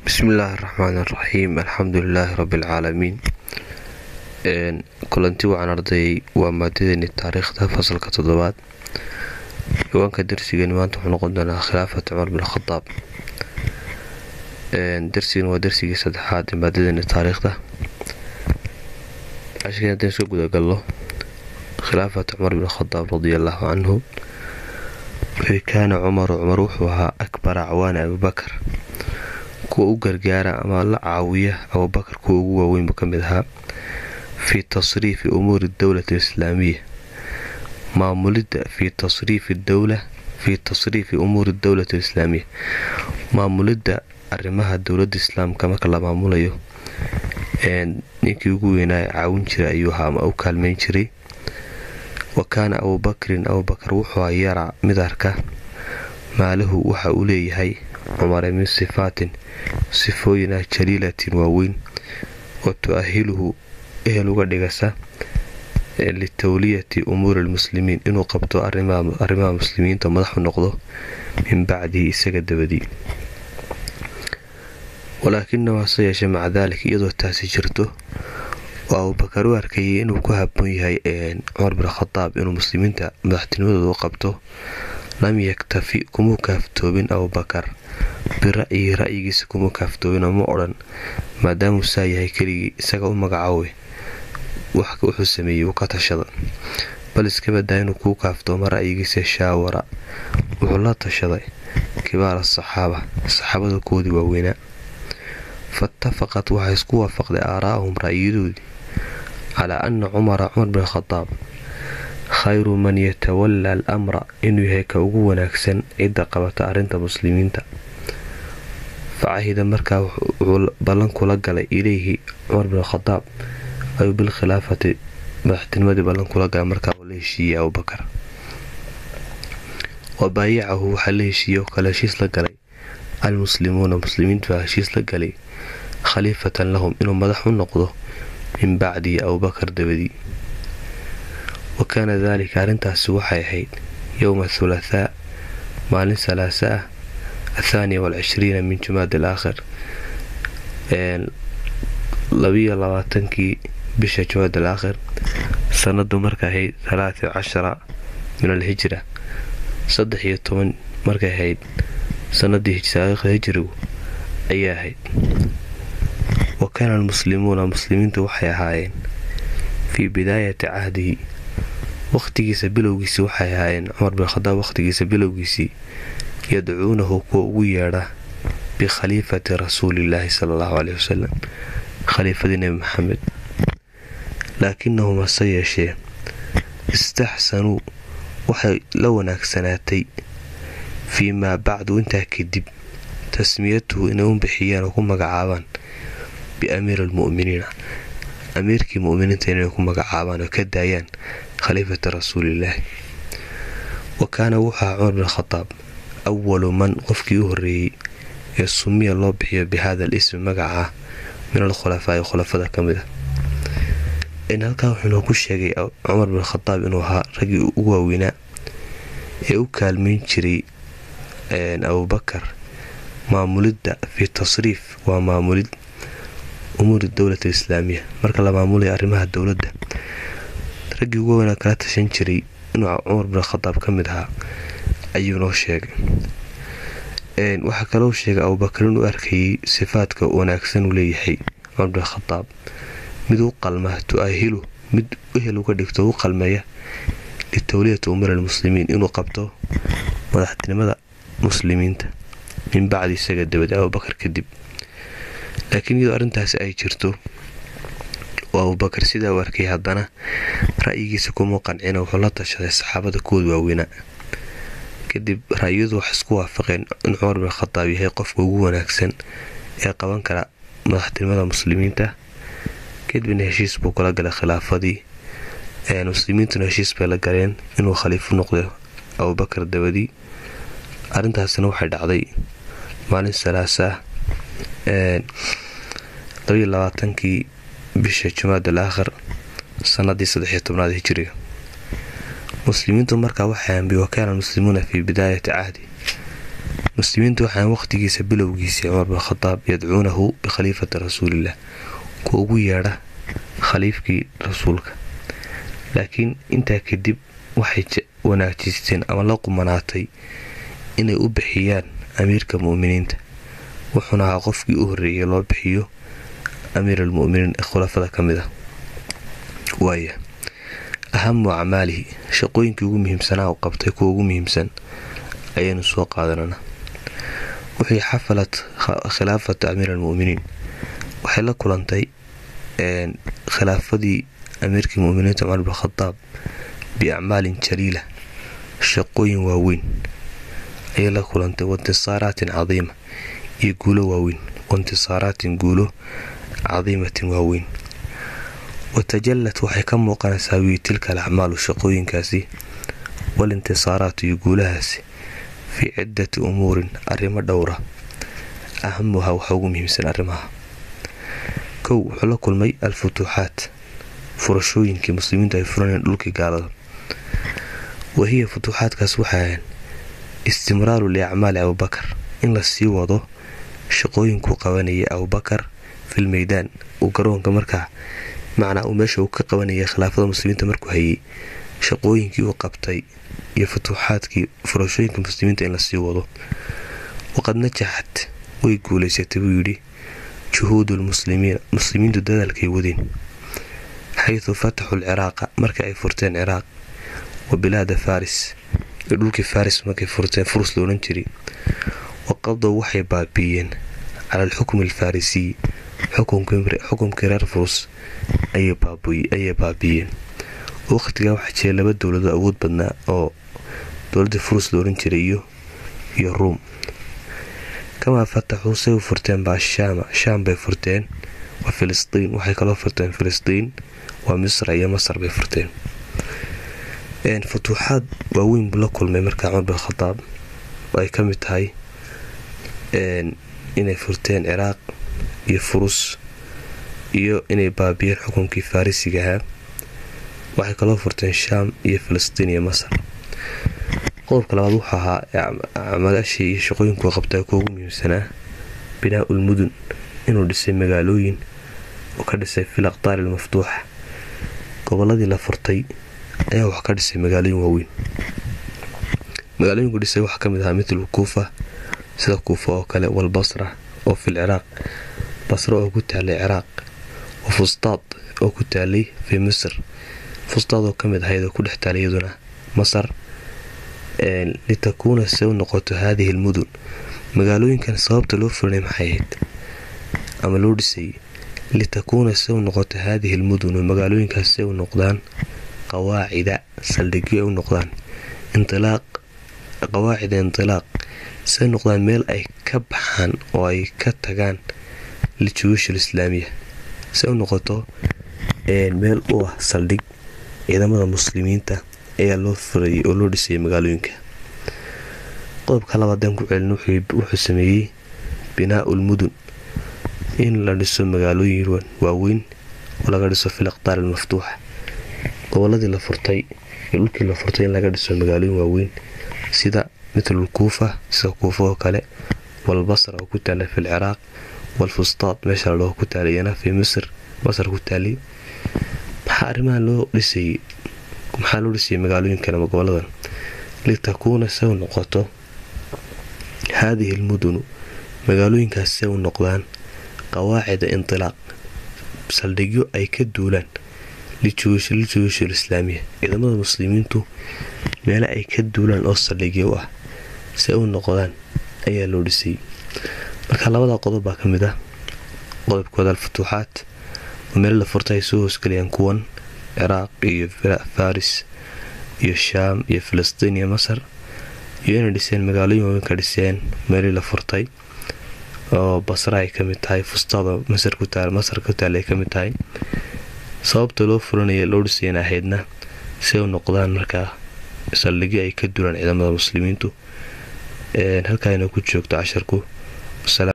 bismillaahi raxmaan raxiim alxamdulilaahi rabbilcaalamiin kulanti wacan ardayay waa maadadeeni taariikhda fasalka toddobaad ciwaanka darsigani maanta wuxuu noqon doonaa khilaafat cumar bin khadaab darsigan waa darsigii saddexaad ee maadadeeni taariikhda cashirkan haddaan soo gudagalno khilaafat cumar bin khadaab radiallaahu canhu kaana cumaru cumar wuxuu ahaa akbara acwaana abubakar kuwa u gargaara ama la caawiya abubakar kuwa ugu waaweynbu ka mid ahaa fii tasriifi umuuri dowlati alislaamiya maamulidda fii tasriifi dowla fii tasriifi umuuri dowlati alislaamiya maamulidda arrimaha dowladda islaamka marka la maamulayo ninkii ugu weynaa caawin jiray ayuu ahaa ama u kaalmayn jiray wa kaana abubakrin abubakar wuxuu yaraa mid arka maalahu waxa uu leeyahay cumare min sifaatin sifooyin ah jaliilatin waaweyn wa tu-ahiluhu ehel uga dhigasa litawliyati umuuri lmuslimiin inuu qabto arrimaha muslimiinta madaxu noqdo min bacdihi isaga dabadii walaakinahu hase yeeshee maca daalik iyadoo taasi jirto oo abubakar u arkayay inuu ku haboon yahay cumar bin khadaab inuu muslimiinta madaxtinimadooda u qabto lam yaktafi kumuu kaaftoobin abubakar bira'yihi ra'yigiisa kuma kaaftoobin ma odhan maadaamuu saa yahay keligii isaga u magacaawe wuxuu sameeyey uu ka tashada bal iska badaa inuu kuu kaaftoomo ra'yigiisa shaawara wuxuu la tashaday kibaara saxaaba saxaabada koodii waaweynaa faitafaqat waxay isku waafaqday aaraa'ahum ra'yiyadoodii calaa ana cumara cumar bin khadaab khayru man yatawallaa al amra inuu yahay ka ugu wanaagsan cidda qabata arrinta muslimiinta facahida markaa wuxuu ballan kula galay ilayhi cumar bin khadaab ayuu bilkhilaafati madaxtinimadii ballan kula galay markaa uu la heshiiyey abubakar wa baayacahu waxaa la heshiiyey oo kale heshiis la galay almuslimuuna muslimiintu baa heshiis la galay khaliifatan lahum inuu madax u noqdo min bacdihi abubakar dabadii wa kaana daalika arrintaasi waxay ahayd yowma thulathaa maalin salaasa ah athaaniya walcishriina min jumaad al aakhir labiyo labaatankii bisha jumaad al aakhir sanadu markay ahayd talaata cashara min alhijra saddex iyo toban markay ahayd sanadii taariikhda hijrigu ayay ahayd wa kaana almuslimuuna muslimiintu waxay ahaayeen fii bidaayati cahdihi wakhtigiisa bilowgiisii waxay ahaayeen cumar bin khadaab wakhtigiisa bilowgiisii yadcuunahu kuwa ugu yeedha bikhaliifati rasuulillaahi sala allahu caleyhi wasalam khaliifadii nebi maxamed laakinahum hase yeeshee istaxsanuu waxay la wanaagsanaatay fii maa bacdu intaa kadib tasmiyatuhu inay u bixiyaan oo ku magacaabaan biamiiri almu'miniina amiirkii mu'miniinta inay ku magacaabaan oo ka daayaan khaliifati rasuulillaahi wa kaana wuxuu cumar bin khadaab awalu man qofkii u horreeyey ee sumiya loo bixiyo bi hada al ismi magaca min alkhulafaa'i khulafada ka mid ah halkaa wuxuu noo ku sheegay cumar bin khadaab inuu ahaa raggii ugu waaweynaa ee u kaalmayn jiray abubakar maamulidda fii tasriif waa maamulid umuuri dowlati alislaamiya marka la maamulaya arrimaha dowladda raggii ugu weynaa kala tashan jiray inuu cumar bin khadaab ka mid ahaa ayuu noo sheegay waxaa kaloo sheegay abubakar inuu arkayay sifaadka wanaagsan uu leeyahay cumar bin khadaab mid u qalma tu-ahilu mid ehel uga dhigto u qalmeeya litawliyati umuur almuslimiin inuu qabto madaxtinimada muslimiinta min bacdi isaga dabadi abubakar kadib laakiin iyadoo arrintaasi ay jirto oo abubakar sidaa u arkay haddana ra'yigiisa kuma qancina wuxuu la tashaday saxaabada kood waaweynaa kadib ra'yadu wax isku waafaqeen in cumar bin khadaab yahay qofka ugu wanaagsan ee qaban kara madaxtinimada muslimiinta kadibna heshiis buu kula galay khilaafadii muslimiintuna heshiis bay la galeen inuu khaliifo noqdo abubakar dabadii arrintaasina waxay dhacday maalin salaasa labayo labaatankii bisha jumaad al aakhir sanadii saddexiyo tobnaad hijiriga muslimiintu markaa waxay ambi wakaana almuslimuuna fii bidaayati cahdi muslimiintu waxaan waqhtigiisa bilowgiisii cumar bin khadaab yadcuunahu bikhaliifati rasuulilah kuwa ugu yeedha khaliifkii rasuulka laakiin intaa kadib waxay wanaajisteen ama la qumanaatay inay u bixiyaan amiirka mu'miniinta wuxuuna ahaa qofkii u horreeyay loo bixiyo amiir almu'miniin ee khulafada ka mid ah waaya ahamu acmaalihi shaqooyinkii ugu muhiimsanaa u qabtay kuwa ugu muhiimsan ayaynu soo qaadanana wixii xafalad khilaafatu amiir almu'miniin waxay la kulantay khilaafadii amiirkii mu'miniinta cumar bin khadaab biacmaalin jaliila shaqooyin waaweyn ayay la kulantay waintisaaraatin cadiima iyo guulo waaweyn waintisaaraatin guulo cadiimatin waaweyn watajallat waxay ka muuqanaysaa wii tilka alacmaalu shaqooyinkaasi walintisaaraatu iyo guulahaasi fii ciddati umuurin arrimo dhowra ahamuha waxa ugu muhiimsan arrimaha kow wuxuu la kulmay al-futuuxaat furashooyinkii muslimiintu ay furaneen dhulkii gaalada wahiya futuuxaadkaas waxay ahayn istimraaru liacmaali abubakar in la sii wado shaqooyinkuu qabanayay abubakar fil meydaan uu garoonka markaa macnaa uu meesha uu ka qabanayay khilaafada muslimiinta markuu hayay shaqooyinkii uu qabtay iyo futuuxaadkii furashooyinka muslimiinta in la sii wado waqad najaxat way guulaysatay buu yidhi juhuudu lmuslimiina muslimiintu dadaalkay wadeen xaydu fataxu lciraaqa marka ay furteen ciraaq wa bilaada faris iyo dhulkii faris markay furteen furus loodhan jiray waqadow waxay baabiiyeen cala alxukmi alfarisiy xukumkii reer furus ayay baabiiyeen waqtigaa waxaa jira laba dowlado awood badnaa oo dowladii furus loodhan jiray iyo ruum kamaa fataxuu say u furteen baa shaama shaam bay furteen waa filistiin waxay kaloo furteen filistiin waa misra iyo masar bay furteen futuuxaad waaweyn buu la kulmay markaa cumar bin khadaab oo ay ka mid tahay inay furteen ciraaq iyo furus iyo inay baabiyeen xukunkii farisiga ahaa waxay kaloo furteen shaam iyo filistiin iyo masar qodobka labaad wuxuu ahaa acmaalaashii iyo shaqooyinkuu qabtaa kuwa ugu muhiimsanaa binaa ulmudun inuu dhisay magaalooyin oo ka dhisay fil aqtaari almaftuuxa goboladii la furtay ayaa wax ka dhisay magaalooyin waaweyn magaalooyinku dhisay waxaa kamid ahaa mitlu kuufa sida kuufa oo kale walbasra oo fil ciraaq basra oo ku taalay ciraaq wa fustaad oo ku taalay fii misr fustaad oo kamid ahayd oo ku dhex taalay iyaduna masar litakuuna se u noqoto haadihi almudun magaalooyinkan sababta loo furanay maxay ahayd ama loo dhisay litakuuna se u noqoto haadihi almudun magaalooyinkaas se u noqdaan qawaacida saldhigyo ay u noqdaan intilaaq qawaacida intilaaq say noqdaan meel ay ka baxaan oo ay ka tagaan lijuush alislaamiya se u noqoto meel u ah saldhig ciidamada muslimiinta ayaa loo furayay oo loo dhisayay magaalooyinka qodobka labaadeen ku celin wuxuu sameeyey binaa ulmudun in la dhiso magaalooyin waaweyn oo laga dhiso fil aqtaar almaftuuxa goboladii la furtay iyo dhulkii la furtay in laga dhiso magaalooyin waaweyn sida mithlul kuufa sida kuufa oo kale walbasra oo ku taala fil ciraaq walfustaad meesha ladhaho ku taalayana fii misr masar ku taalay maxaa arrimaha loo dhisayay maxaa loo dhisayay magaalooyinkan ama goboladan litakuuna se u noqoto haadihi almudunu magaalooyinkaas se u noqdaan qawaacida intilaaq saldhigyo ay ka duulaan lijuush alislaamiya ciidamada muslimiintu meele ay ka duulaan oo saldhigyo u ah se u noqdaan ayaa loo dhisayay marka labada qodob baa ka mid ah qodobkooda alfutuuxaat oo meel la furta ay soo hoosgeliyaan kuwan ciraaq iyo faris iyo shaam iyo filistiin iyo masar iyo inay dhiseen magaalooyin waaweyn ka dhiseen meelii la furtay oo basra ay kamid tahay fustaado masar ku taal masar ku taal ay kamid tahay sababta loo furanaya loo dhisayana ahaydna si u noqdaan markaa saldhigyo ay ka dulaan ciidamada muslimiintu halkaa inoo ku joogto casharku